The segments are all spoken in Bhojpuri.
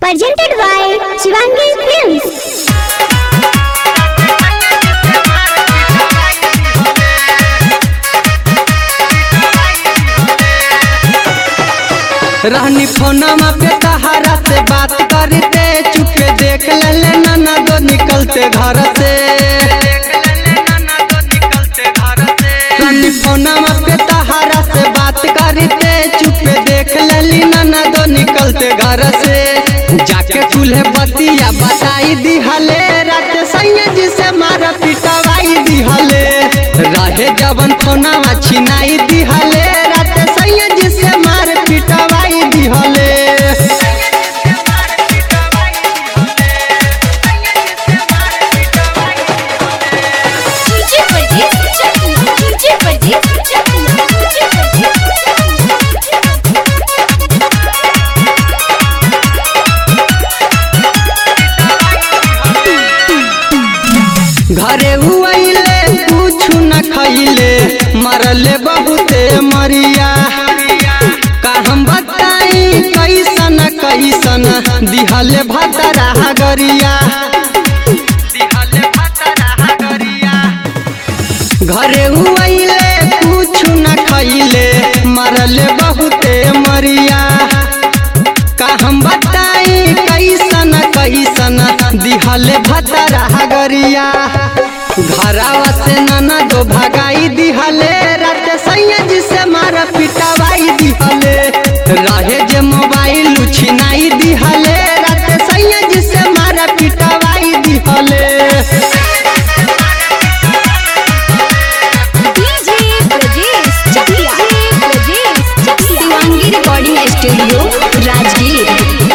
presented by Shivangi Films. रहनी फोनमा पे तहारा से बात करते चुपके देख ले नाना दो निकलते घर से रहनी फोनमा पे तहारा से बात करते चुपके देख लेली नाना दो निकलते घर से जाके चूल्हे बतिया बताई दिहले रात सैया जी से मारा पिटवाई दिहले रहे जवन फोनावा छिनाई दिहले रात सैया जी से मार पिटवाई दिहले DJ Pradeep Chakla. DJ Pradeep Chakla. DJ Pradeep घरे हुआइले कुछ न खैले मरले बहुते मरिया का हम बताई कैसन कैसन दिहले भतरा गरिया घरे हुआइले कुछ न खैले मरले बहुते मरिया का हम बताई कैसन कैसन दिहले भतरा गरिया घरावा से नाना दो भगाई दिहले रात सैया जी से मारा पिटवाई दिहले रहे जे मोबाइल छिनाई दिहले रात सैया जी से मारा पिटवाई दिहले DJ Pradeep Chakla. DJ Pradeep Chakla. Shivangi Recording Studio, Rajgir.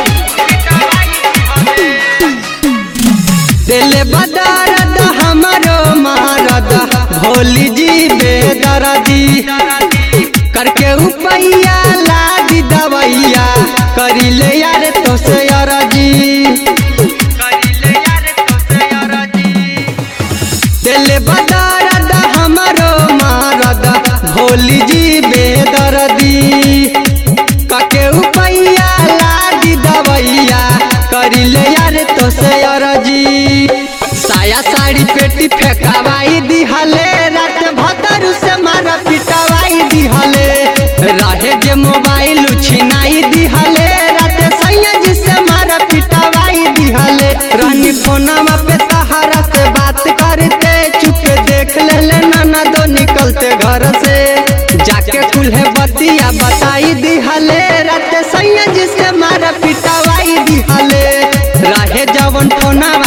दिल बदरद हमारो मारद भोली जी बेदरदी करके उपैया लादी दवैया करिले यार तो से अरजी दिल बदरद हमारो मारद भोली जी बेदरदी कके उपैया लादी दवैया करिले यार तो से अरजी साया साड़ी पेटी फेंकावाई दिहले रात भतर से मारा पिटवाई दिहले रहे जे मोबाइल छिनाई दिहले रात सैया जी से मारा पिटवाई दिहले रानी फोनमा पे तहारा से बात करते चुपके देख ले नाना दो निकलते घर से जाके कुल्हे बतिया बताई दिहले रात सैया जी से मारा पिटवाई दिहले रहे जवन फोना